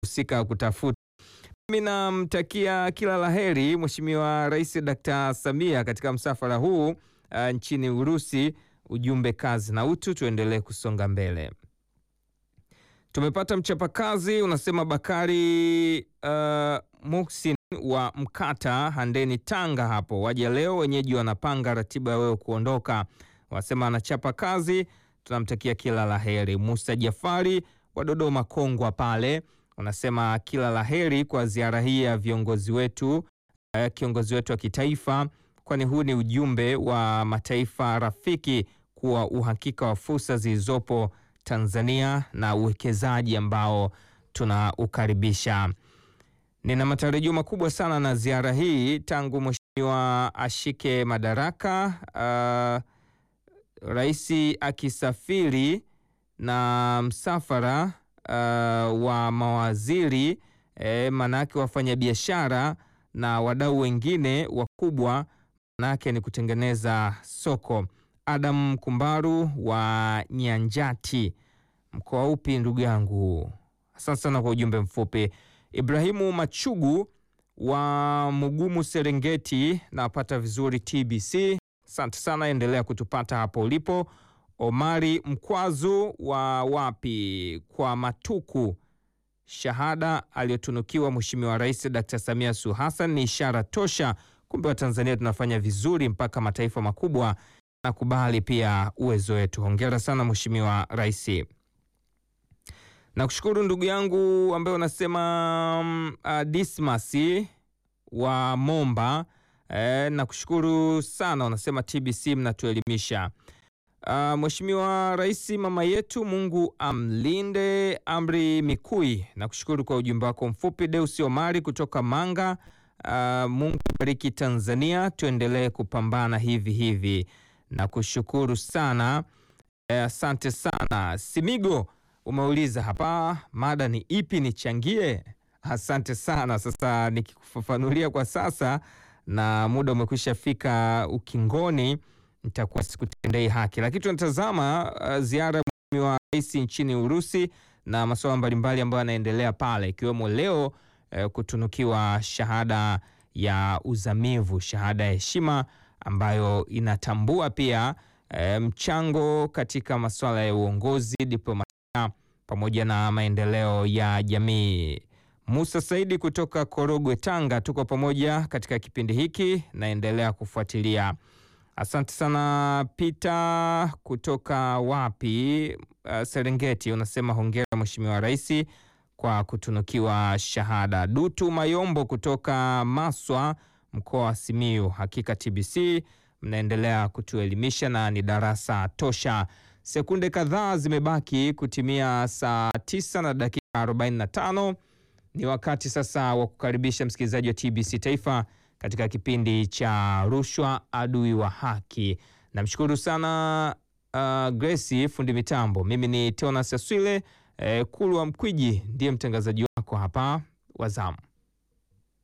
husika kutafuta. Mimi namtakia kila laheri Mheshimiwa Rais Dr. Samia katika msafara huu uh, nchini Urusi. Ujumbe kazi na utu, tuendelee kusonga mbele. Tumepata mchapakazi unasema Bakari uh, Muksin wa Mkata Handeni, Tanga. Hapo waja leo, wenyeji wanapanga ratiba ya wewe kuondoka. Wasema anachapa kazi, tunamtakia kila laheri. Musa Jafari wa Dodoma Kongwa pale unasema kila laheri kwa ziara hii ya viongozi wetu, uh, kiongozi wetu wa kitaifa, kwani huu ni ujumbe wa mataifa rafiki kuwa uhakika wa fursa zilizopo Tanzania na uwekezaji ambao tunaukaribisha. Nina matarajio makubwa sana na ziara hii tangu mheshimiwa ashike madaraka. Uh, rais akisafiri na msafara uh, wa mawaziri eh, manake wafanyabiashara na wadau wengine wakubwa, manake ni kutengeneza soko. Adam Kumbaru wa Nyanjati, mkoa upi ndugu yangu? Asante sana kwa ujumbe mfupi. Ibrahimu Machugu wa Mugumu Serengeti, napata vizuri TBC. Asante sana, endelea kutupata hapo ulipo. Omari Mkwazu wa wapi kwa Matuku, shahada aliyotunukiwa Mheshimiwa Rais Dr. Samia Suluhu Hassan ni ishara tosha, kumbe wa Tanzania tunafanya vizuri mpaka mataifa makubwa nakubali pia uwezo wetu. Hongera sana Mheshimiwa Rais. Nakushukuru ndugu yangu ambaye unasema um, uh, Dismas wa Momba eh, nakushukuru sana unasema TBC mnatuelimisha. Uh, Mheshimiwa Rais mama yetu, Mungu amlinde. Amri Mikui, nakushukuru kwa ujumbe wako mfupi. Deusi Omari kutoka Manga, uh, Mungu bariki Tanzania, tuendelee kupambana hivi hivi na kushukuru sana asante eh, sana Simigo, umeuliza hapa mada ni ipi nichangie. Asante sana. Sasa nikikufafanulia kwa sasa na muda umekwisha fika ukingoni, nitakuwa sikutendei haki, lakini tunatazama uh, ziara ya Mheshimiwa Rais nchini Urusi na masuala mbalimbali ambayo yanaendelea pale, ikiwemo leo eh, kutunukiwa shahada ya uzamivu, shahada ya heshima ambayo inatambua pia e, mchango katika masuala ya uongozi, diplomasia pamoja na maendeleo ya jamii. Musa Saidi kutoka Korogwe, Tanga, tuko pamoja katika kipindi hiki, naendelea kufuatilia. Asante sana. Peter kutoka wapi, uh, Serengeti, unasema hongera Mheshimiwa Rais kwa kutunukiwa shahada. Dutu Mayombo kutoka Maswa mkoa wa Simiyu. Hakika TBC mnaendelea kutuelimisha na ni darasa tosha. Sekunde kadhaa zimebaki kutimia saa tisa na dakika 45. Ni wakati sasa wa kukaribisha msikilizaji wa TBC Taifa katika kipindi cha rushwa adui wa haki. Namshukuru sana uh, Gracie fundi mitambo. Mimi ni Teonas Aswile eh, Kulwa Mkwiji ndiye mtangazaji wako hapa wa zamu.